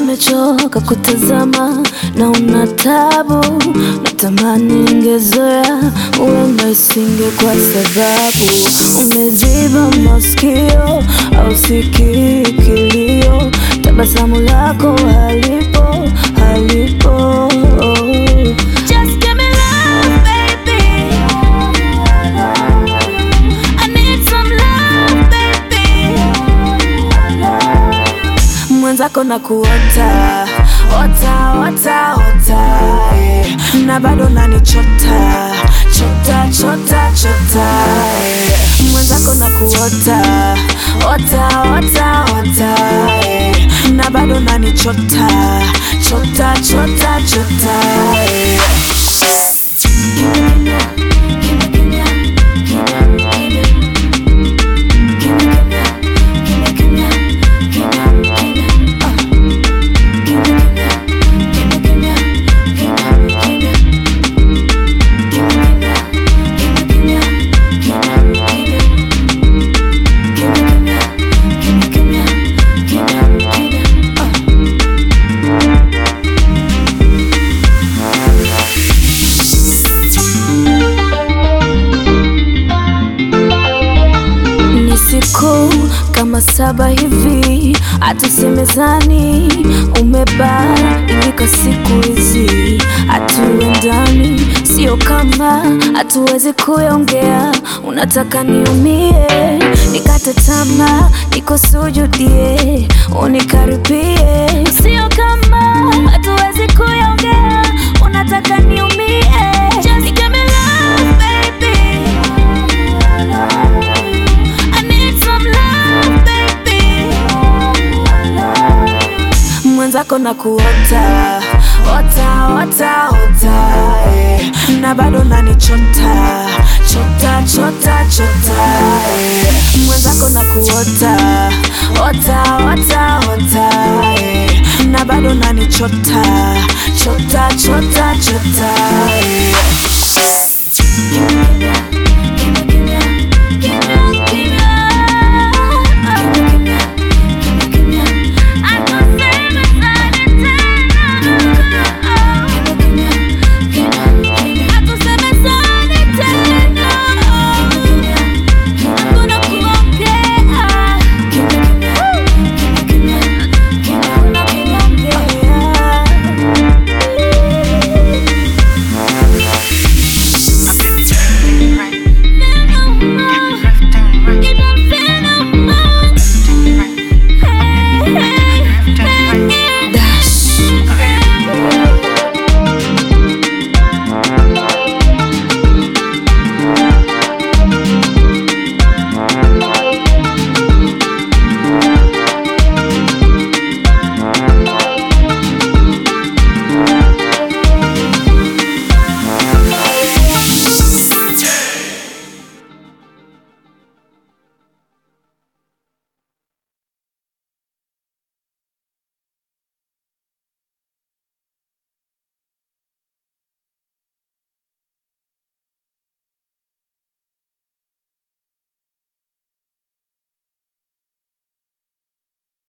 nimechoka kutazama na una tabu, natamani ningezoea, huenda isinge kwa sababu umeziba masikio, au sikii kilio, tabasamu lako halipo, halipo. Just give me love, baby. I need some love, baby. Mwenzako na kuota ota ota ota eh. na bado nanichota chota chota chota eh. mwenzako na kuota ota ota ota eh. na bado nanichota chota chota chota eh. ni siku kama saba hivi, hatusemezani, umebadilika siku hizi, hatuendani, sio kama hatuwezi kuongea, unataka niumie, nikate tamaa, nikusujudie, unikaribie, sio kama hatuwezi kuongea, unataka niumie, just give me love, baby. I need some love, baby. Mwenzako na kuota ota ota ota eh. na bado nanichota chota chota chota eh. mwenzako na kuota ota ota ota eh. na bado nanichota chota chota chota